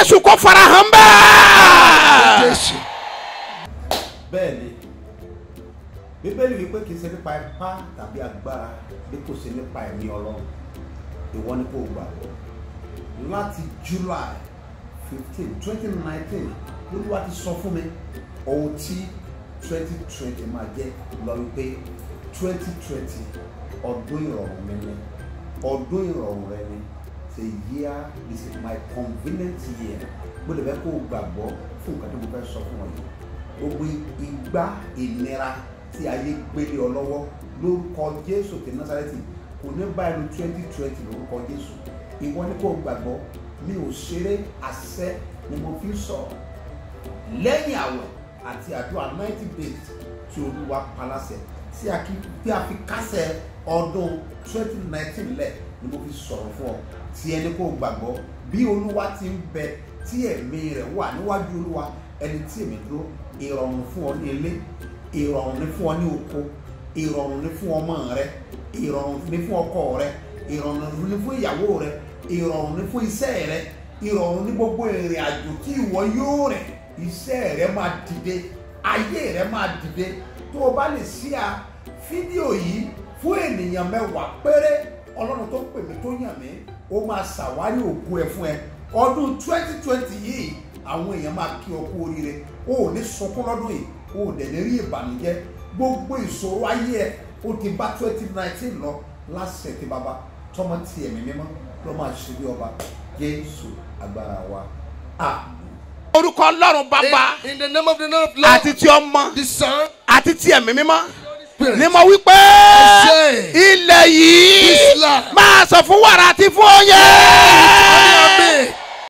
jésù kò farahàn bẹ́ẹ̀. jésù bẹ́ẹ̀ ni bíbélì wípé kì í ṣe nípa ipá tàbí agbára bí kò ṣe nípa ẹ̀mí ọlọ́run ìwọ ni kò gbàgbọ́ láti july fifteen twenty nineteen olúwa ti sọ fún mi ohun tí twenty twenty máa jẹ́ lọ wípé twenty twenty ọdún ìrọ̀rùn mi ni ọdún ìrọ̀rùn rẹ ni the year is my convenient year gbọ́dọ̀ bẹ́ẹ̀ kó o gbàgbọ́ fún nǹkan tí mo fẹ́ sọ fún ọ yìí gbogbo igbá ìnira tí ayé gbélé ọ lọ́wọ́ lórúkọ jésù ti násàrẹ́tì kò ní báyìí ní twenty twenty lórúkọ jésù ìwọ ni kò gbàgbọ́ mi ò ṣeré àṣẹ ni mo fi sọ lẹ́yìn àwẹ̀ àti àdúrà ninety days tí olúwa paláṣẹ tí a kí tí a fi kásẹ̀ ọdún twenty nineteen lẹ̀ ni mo fi sọ̀rọ̀ fún ọ tí ẹni kò gbàgbọ́ bí olúwa ti ń bẹ tí ẹ̀mí rẹ̀ wà níwájú olúwa ẹni tí èmi dúró ìrọ̀rùn fún ọ ní ilé ìrọ̀rùn ní fún ọ ní oko ìrọ̀rùn ní fún ọmọ rẹ ìrọ̀rùn ní fún ọkọ rẹ ìrọ̀rùn ní fún ìyàwó rẹ ìrọ̀rùn ní fún iṣẹ́ rẹ ìrọ̀rùn ní gbogbo ìrìn àjò tí ìwọ yóò rìn iṣẹ́ rẹ máa dìde ayé rẹ máa dìde tó o bá lè ṣí a fídíò yìí fún ènìyàn mẹ́wàá péré ọlọ́run tó pè mí tó yàn mí ó máa ṣàwárí ògo ẹ fún ẹ ọdún twenty twenty yìí àwọn èèyàn máa kí ọ kú oríire o ò ní sunkún lọ́dún yìí o ò dẹ̀ ní rí ìbànújẹ́ gbogbo ìṣòro ayé ẹ ó ti bá twenty nineteen lọ láṣẹ ti bàbá tọmọ ti ẹ̀mí mímọ́ ló máa ṣe bí ọba jésù agbára wa àmín. orúkọ ọlọ́run bàbá in, in the name of the Lord of Lord àti ti ọmọ the son àti ti ẹ̀mí mímọ́ Spirit. ni mo wí pé say, ilẹ̀ yìí This land. máa sọ fún wàrà àti fún oyè.